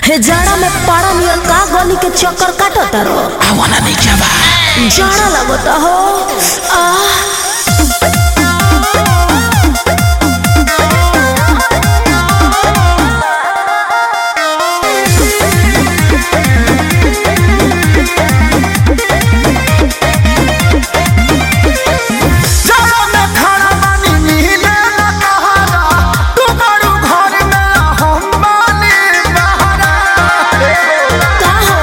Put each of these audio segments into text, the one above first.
हे जाड़ा में पाड़ा नियर का गली के चक्कर काटता रो आवाना नहीं क्या बा जाड़ा लगता हो आह जाड़ा में खाना पानी मिले न कहारा तू बड़ू घर में हम बानी बहारा का हो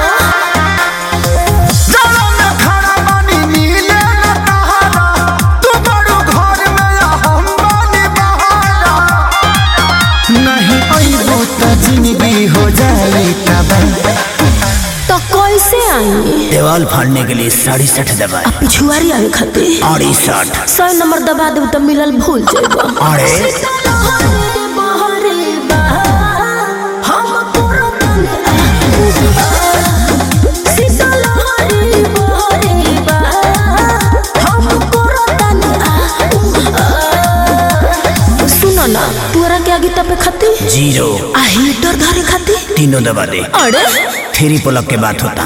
जाड़ा में खाना पानी मिले न कहारा तू बड़ू घर में हम बानी बहारा नहीं अइबो त जिंदगी हो जाई तबाह तो कैसे आई देवाल फाड़ने के लिए साढ़े सठ दबाए पिछुआरी आवे खातिर अड़ी साठ सौ नंबर दबा देब तो मिलल भूल जाएगा अरे सुनो ना तोरा के आगे तपे खाती जीरो आ हीटर धरे खाती तीनों दबा दे अरे थ्री पुलअप के बात होता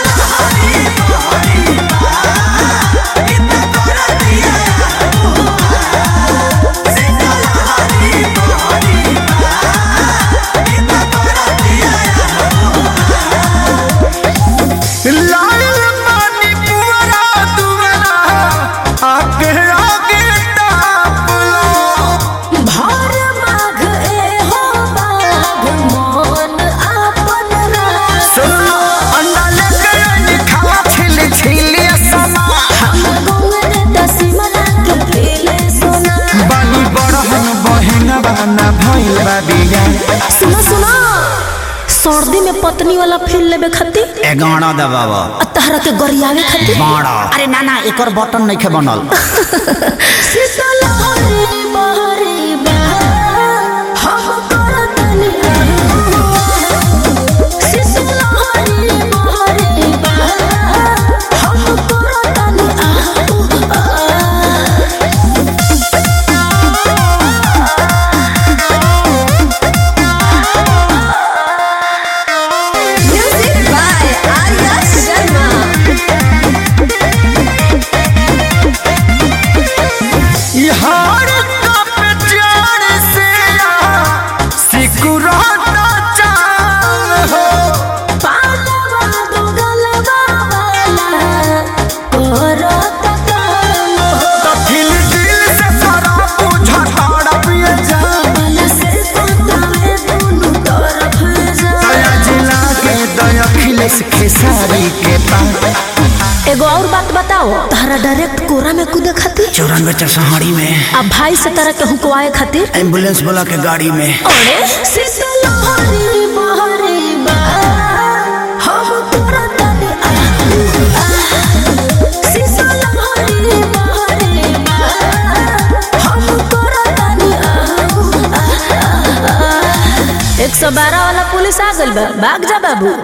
लाल पानी पुअरा दुअरा आगे आगे ताप लो भार माघ ए हो बाघ मन आपन रास सुनो अंडा लेके आई खावा छिल छिल समा गौर दसिमना के पेले सोना बानी बड़हन बहन बाना भइल बा बिया सुनो सुनो सर्दी में पत्नी वाला फील लेबे खातिर एगारह दबावा आ तहरा के गरियावे खातिर बारह अरे ना ना एक और बटन नहीं खे बनल शीतल हरे बहरे बा हम करतनी शीतल हरे बहरे बा हम करतनी म्यूजिक बाय आर्या शर्मा यार कप जान से सिकुराता चाह हो पालवा दुगलवा वाला करत काम हो तो दिल दिल से सारा पूछा ताड़ा पिए जा वाला से कोतावे दुनु तरफ जा दया जिला के दया खिलेस खेसारी के पास एगो और बात बताओ तारा डायरेक्ट कोरा में कूदे खातिर चौरानवे चरसहाड़ी में आ भाई से तरह के हुकवाए खातिर एम्बुलेंस बोला के गाड़ी में अरे शीतल हरी बहरी बा हम तोरा तने आ शीतल हरी बहरी बा हम तोरा तने आ एक सौ बारह वाला पुलिस आ गइल बा भाग जा बाबू